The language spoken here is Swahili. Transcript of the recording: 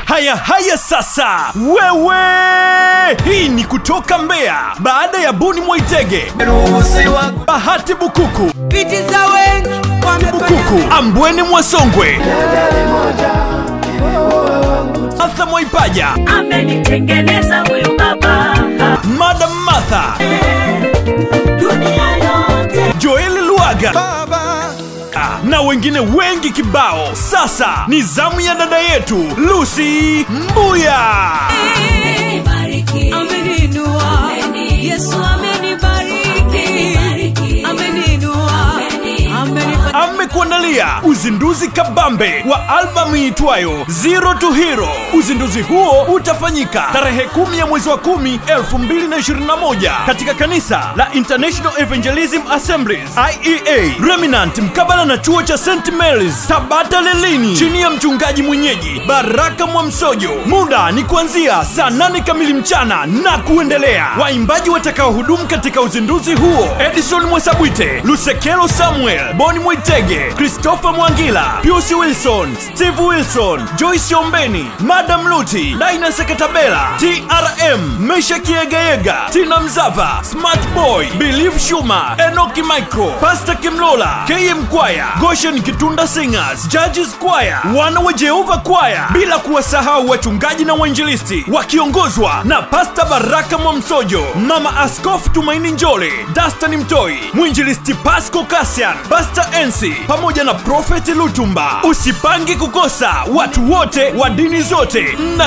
haya haya sasa wewe hii ni kutoka mbeya baada ya buni mwaitege bahati bukuku Piti za wengi bukuku ambweni mwasongwe martha mwaipaja amenitengeneza huyu baba madam martha dunia yote joeli luaga Ah, na wengine wengi kibao sasa ni zamu ya dada yetu lusi mbuya amenibariki ameninua Yesu amenibariki ameninua amenifanya amekuandalia uzinduzi kabambe wa albamu iitwayo Zero to Hero. Uzinduzi huo utafanyika tarehe kumi ya mwezi wa kumi 2021 katika kanisa la International Evangelism Assemblies IEA Remnant mkabala na chuo cha St Mary's Tabata Lelini chini ya mchungaji mwenyeji Baraka Mwamsojo. Muda ni kuanzia saa nane kamili mchana na kuendelea. Waimbaji watakaohudumu katika uzinduzi huo Edison Mwasabwite, Lusekelo Samuel, Boni Mwitege, Christopher Mwangila, Pius Wilson, Steve Wilson, Joyce Ombeni, Madam Luti, Daina Sekatabela, TRM, Mesha Kiegayega, Tina Mzava, Smart Boy, Believe Shuma, Enoki Micro, Pastor Kimlola, KM Kwaya, Goshen Kitunda Singers, Judges Choir, wana wa Jehova Choir, bila kuwasahau wachungaji na wainjilisti wakiongozwa na Pasta Baraka Mwamsojo, Mama Askofu Tumaini Njole, Dastan Mtoi, mwinjilisti Pasco Kasian, Pasta Ensi pamoja na Profeti Lutumba. Usipangi kukosa, watu wote wa dini zote mna